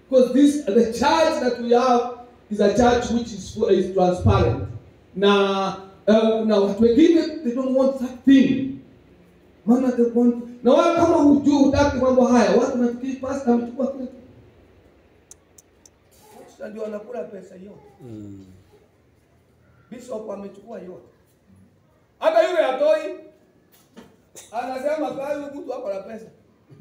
because this the church that we have is a church which is, is transparent na uh, na watu wengine they don't want that thing maana they want na wao kama hujui hutaki mambo haya watu nafikiri pastor amechukua kile kitu. Pastor ndio anakula pesa yote Mm. bishop amechukua yote hata yule atoi anasema kwa huyu mtu ako na pesa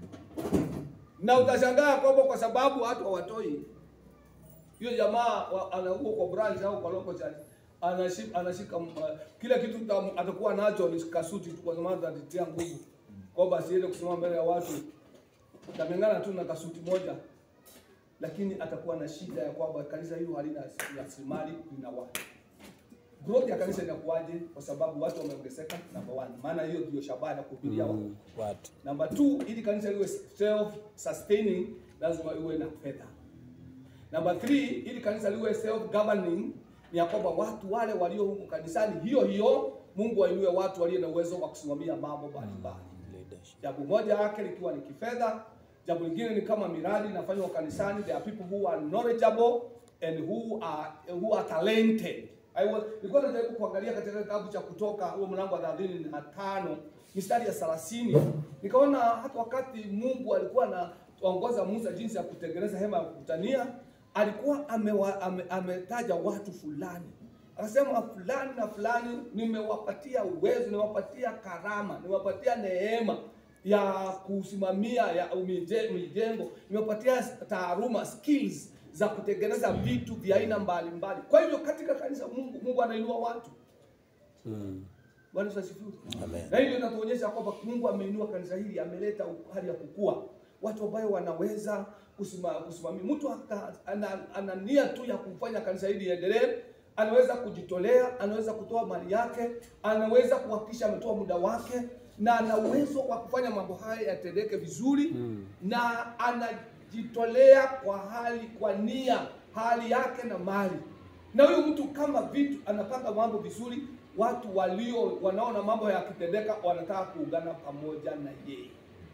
na utashangaa kwamba kwa sababu watu hawatoi hiyo jamaa wa- ana huko kwa branch au kwa local church anashika, anashika uh, kila kitu tam- atakuwa nacho ni kasuti tu kwa sababu atatia nguvu kwamba asiende kusimama mbele ya watu tamengana tu na kasuti moja lakini atakuwa na shida ya kwamba kanisa hilo halina rasilimali lina watu growth ya kanisa inakuwaje kwa sababu watu wameongezeka number one maana hiyo ndio shabaha ya kuhubiria watu Mm. Watu. Number two, ili kanisa liwe self sustaining lazima iwe na fedha. Number three, ili kanisa liwe self governing ni ya kwamba watu wale walio huku kanisani hiyo hiyo Mungu ainue watu walio na uwezo wa kusimamia mambo mbalimbali. Leadership. Jambo moja yake likiwa ni kifedha, jambo lingine ni kama miradi inafanywa kanisani. There are people who are knowledgeable and who are who are talented. I was nilikuwa najaribu kuangalia katika kitabu cha Kutoka huo mlango wa 35 mistari ya 30 nikaona hata wakati Mungu alikuwa anaongoza Musa jinsi ya kutengeneza hema ya kukutania, alikuwa amewa, ame, ametaja watu fulani akasema fulani na fulani nimewapatia uwezo, nimewapatia karama, nimewapatia neema ya kusimamia ya mije- mijengo, nimewapatia taaluma skills za kutengeneza vitu vya aina mbalimbali. Kwa hivyo katika kanisa Mungu, Mungu anainua watu. Mm. Bwana Yesu asifiwe. Amen. Na hivyo inatuonyesha kwamba Mungu ameinua kanisa hili, ameleta hali ya kukua, watu ambao wanaweza kusima, kusimamia. Mtu aka- ana, ana nia tu ya kufanya kanisa hili liendelee, anaweza kujitolea, anaweza kutoa mali yake, anaweza kuhakikisha ametoa muda wake, na ana uwezo wa kufanya mambo haya yatendeke vizuri Mm. na anajitolea kwa hali kwa nia hali yake na mali na huyu mtu kama vitu anapanga mambo vizuri watu walio wanaona mambo yakitendeka wanataka kuungana pamoja na yeye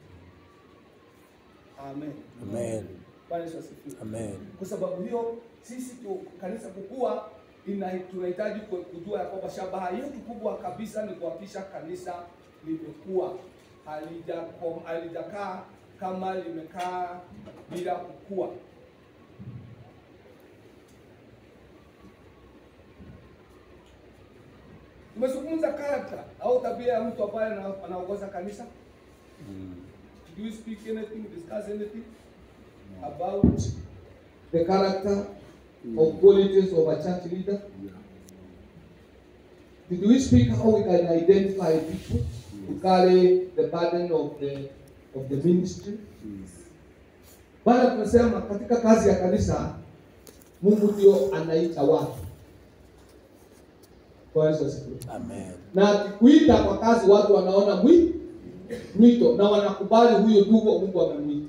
amen Amen. Bwana Yesu asifiwe Amen. kwa sababu hiyo sisi tu kanisa kukua ina tunahitaji ku- kujua ya kwamba shabaha yetu kubwa kabisa ni kuhakikisha kanisa limekuwa halijakom- halijakaa kama limekaa bila kukua. Tumezungumza character au tabia ya mtu ambaye ana- anaongoza kanisa. Mm. Did you speak anything, discuss anything about the character of qualities of a church leader? Did we speak how we can identify people to carry the burden of the of the ministry? Bwana tunasema katika kazi ya kanisa Mungu ndio anaita watu. Bwana Yesu asifiwe. Amen. Na akikuita kwa kazi watu wanaona mwi mwito na wanakubali huyo ndugu Mungu amemwita.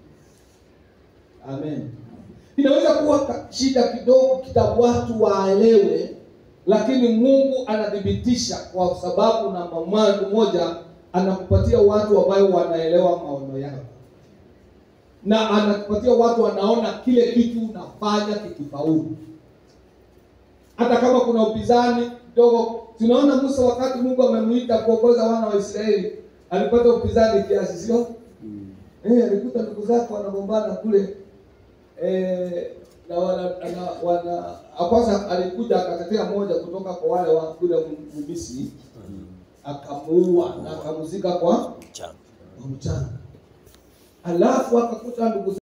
Amen. Inaweza kuwa ka- shida kidogo kita watu waelewe, lakini Mungu anathibitisha kwa sababu namba mwanzo moja anakupatia watu ambao wanaelewa maono yako, na anakupatia watu wanaona kile kitu unafanya kikifaulu hata kama kuna upinzani kidogo. Tunaona Musa wakati Mungu amemwita kuongoza wana wa Israeli alipata upinzani kiasi, sio? Mm. Eh, alikuta ndugu zake wanagombana kule eh, na wana, na, wana kwanza alikuja akatetea moja kutoka kwa wale wa kule Misri Mm. akamuua na akamzika kwa Mchana. kwa mchanga, alafu akakuta ndugu